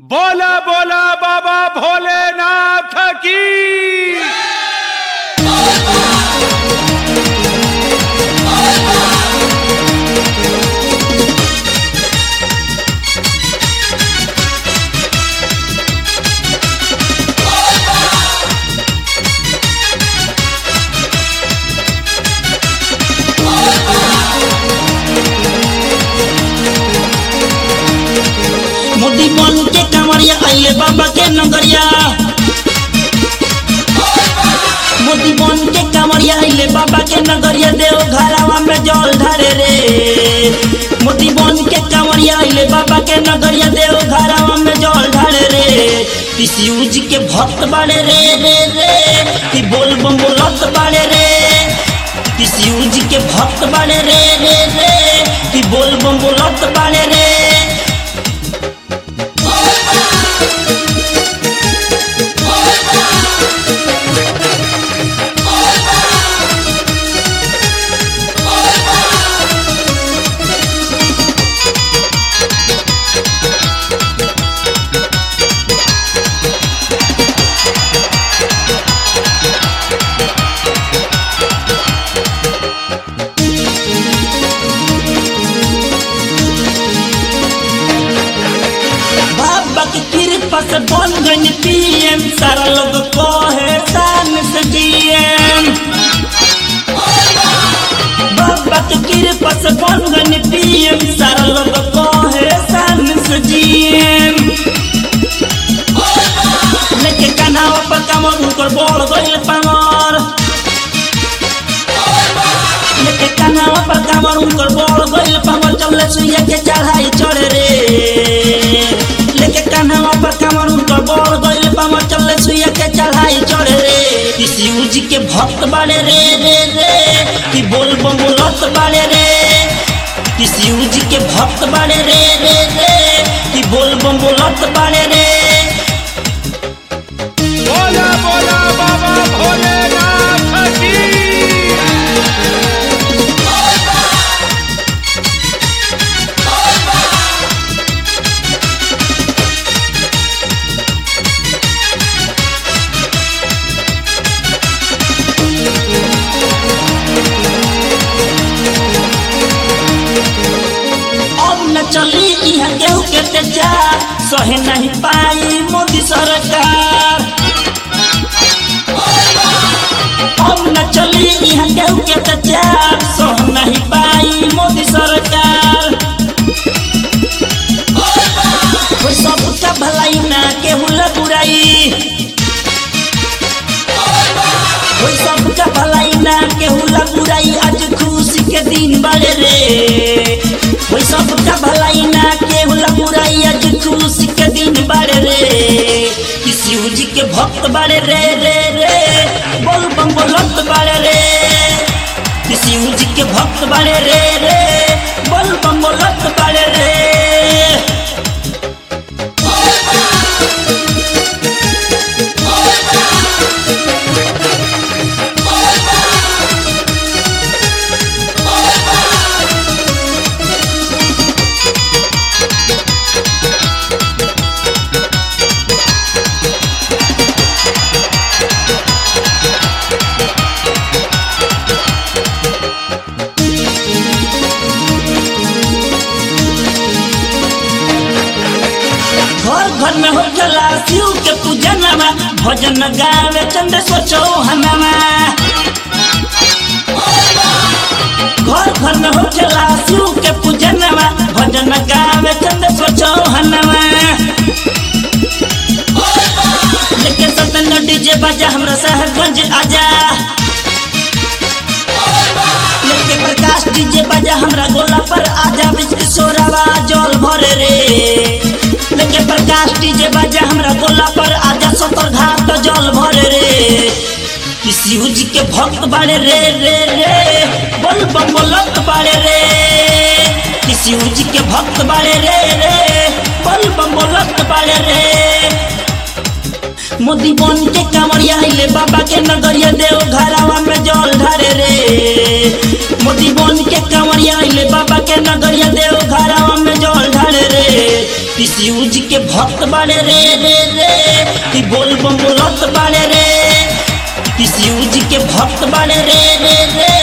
बोला बोला बाबा भोलेनाथ की मोदी बन के कांवरिया आइले बाबा के नगरिया मोदी बन के कांवरिया आइले बाबा के नगरिया देव घरावा में जल ढारे रे मोदी बन के कांवरिया आइले बाबा के नगरिया देव घरावा में जल ढारे रे किसी जी के भक्त बाड़े रे रे रे कि बोल बम बोलत बाड़े रे किसी जी के भक्त बाड़े रे रे रे कि बोल बम बोलत बाड़े रे बाबा की कृपा से बन गई पीएम सारा लोग कहे शान से डीएम बाबा की कृपा से बन गई पीएम सारा लोग कहे शान से डीएम लेके कान्हावा पर कमर उनकर बोल गइल पावर लेके कान्हावा पर कमर उनकर बोल गइल पावर चले सुइया के चढ़ाई चढ़े रे लेके कान्हावा पर कमर उनकर बोल गइल पावर चले सुइया के चढ़ाई चढ़े रे किसी जी के भक्त बाड़े रे रे रे कि बोल बम बोलत बाड़े रे किसी जी के भक्त बाड़े रे रे रे कि बोल बम बोलत बाड़े रे बोला बोला बाबा भोलेनाथ की अब न चली यहाँ गेहूं के तेजा सहे नहीं पाई मोदी सरकार अब न चली यहाँ गेहूं के तेजा सह नहीं पाई मोदी सरकार कोई सबका भलाई ना केहू ला बुराई कोई सबका भलाई ना केहू ला बुराई आज खुशी के दिन बड़े रे कोई सबका भलाई ना केहू ला बुराई आज खुशी के दिन बड़े रे किसी जी के भक्त बड़े रे रे रे बोल बम बोलत बड़े रे किसी जी के भक्त बड़े रे रे बोल बम बोलत बड़े रे घर घर में हो चला शिव के पूजनमा भजन गावे चंद सोचो हनमा घर घर में हो चला शिव के पूजनमा भजन गावे चंद सोचो हनमा लेके सतन डीजे बजा हमरा साहबगंज आजा लेके प्रकाश डीजे बजा हमरा गोला पर आजा बीच किशोरवा जल भरे रे लेके प्रकाश डीजे बजा हमरा गोला पर आजा सतर घाट जल भरे रे किसी जी के भक्त बाड़े रे रे रे बोल बम बोलत बाड़े रे किसी जी के भक्त बाड़े रे रे बोल बम बोलत बाड़े रे मोदी बन के कांवरिया आइले बाबा के नगरिया देव घरावा में जल ढारे रे मोदी बन के कांवरिया आइले बाबा के नगरिया देव घरावा में जल ढारे रे किसी जी के भक्त बाड़े रे रे रे कि बोल बम बोलत बाड़े रे किसी जी के भक्त बाड़े रे रे रे